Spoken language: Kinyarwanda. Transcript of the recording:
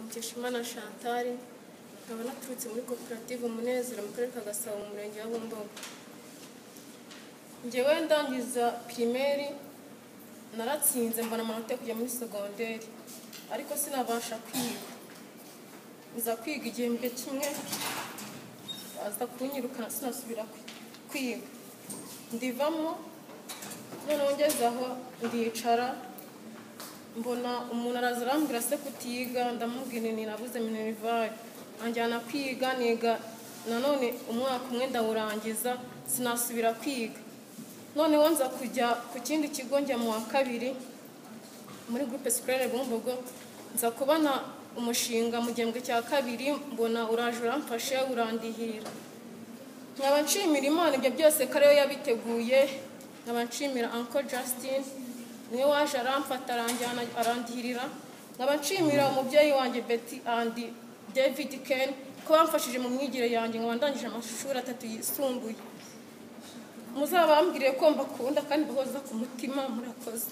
Mukeshimana Chantal nkaba naturutse muri koperative umunezero mu karere ka Gasabo mu murenge wa Bumbogo njyewe ndangiza pirimeri naratsinze mbona amanota yo kujya muri segonderi ariko sinabasha kwiga nza kwiga igihembwe kimwe baza kunyirukana sinasubira kwi- kwiga ndivamo noneho ngeze aho ndicara mbona umuntu araza arambwira se kutiga ndamubwira nti nabuze minerivare anjyana kwiga niga nanone umwaka umwe ndawurangiza sinasubira kwiga noneho nza kujya ku kindi kigo njya mu wa kabiri muri groupe scolaire bumbogo nza kubona umushinga mu gihembwe cya kabiri mbona uraje uramfashe urandihira nkaba nshimira imana ibyo byose ko ariyo yabiteguye nkaba nshimira uncle justin niwe waje aramfata aranjyana arandihirira nkaba nshimira umubyeyi wanjye betty and david ken ko bamfashije mu myigire yanjye nkaba ndangije amashuri atatu yisumbuye muzabambwire ko mbakunda kandi mbahoza ku mutima murakoze